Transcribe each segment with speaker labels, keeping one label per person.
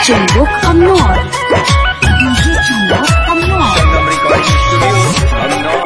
Speaker 1: Chumbok Amor. DJ Chumbok Amor.
Speaker 2: Sangam Recording Studio, Andor.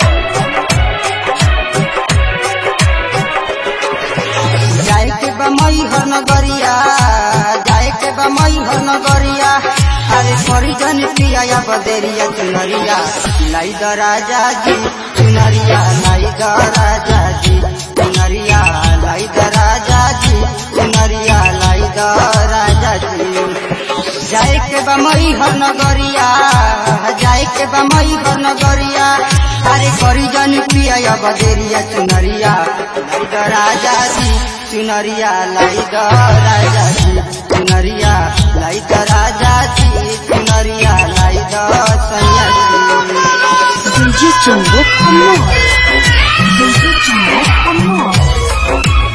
Speaker 3: जाए के बा मई हर नगरिया जाए के बा मई हर नगरिया अरे करी जन पिया या बदेरिया चुनरिया लाई द राजा जी चुनरिया लाई द राजा जी चुनरिया लाई द राजा जी चुनरिया लाई द राजा जी जाए के बा मई हर नगरिया जाए के बा मई हर नगरिया अरे करी जन पिया या बदेरिया चुनरिया लाई द राजा जी चुनरिया लाई द राजा जी चुनरिया लाई द राजा जी चुनरिया लाई द सैया जी
Speaker 1: DJ Chumbok Amor. DJ Chumbok Amor.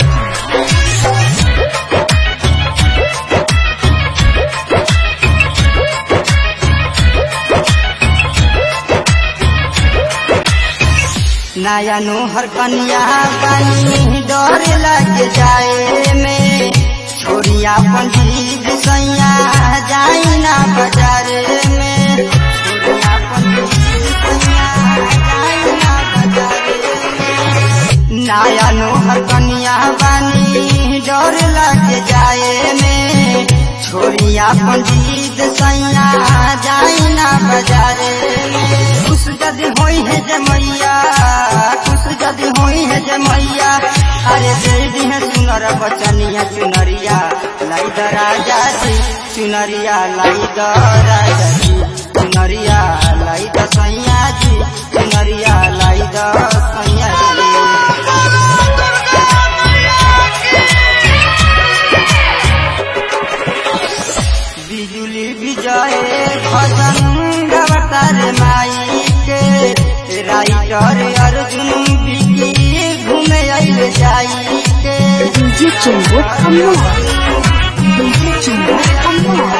Speaker 3: नया नोहर कन्या बनी डर लग जाए में छोरिया पंजीब सैया जाई ना बाजार में छोरिया पंजीब सैया जाई ना बाजार में नया नोहर कन्या बनी डर लग जाए में छोरिया पंजीत सैया जाई ना बाजार में खुश जदि होई है जमैया खुश जदि होई है जमैया अरे दे दी है सुनर बचनिया चुनरिया लाई द राजा जी चुनरिया लाई द राजा जी चुनरिया लाई द सैया जी चुनरिया लाई द सैया जी बिजुली विजय भजन गवतार माई के राइटर अर्जुन बिकी घूमे आइल जाई के
Speaker 1: DJ Chumbok Amor. DJ Chumbok Amor.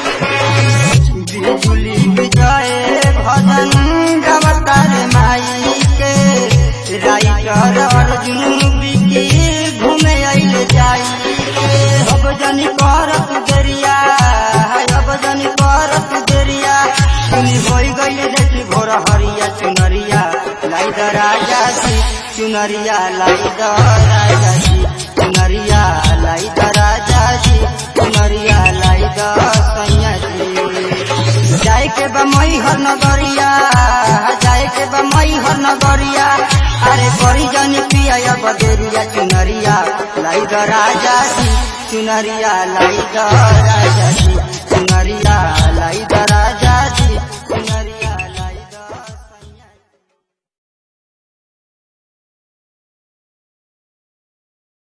Speaker 3: बिजुली विजय भजन गवतार माई के राइटर अर्जुन बिकी घूमे आइल जाई के अब जन करत देरिया अब जन करत देरिया सुनी होई गई देखी भोर हरिया चुनरिया लाई द राजा जी चुनरिया लाई द राजा जी चुनरिया लाई द राजा जी चुनरिया लाई द सैया जी जाए के बा मई हर नगरिया जाए के बा मई हर नगरिया अरे करी जन पिया या बदेरिया चुनरिया लाई द राजा जी चुनरिया लाई द राजा जी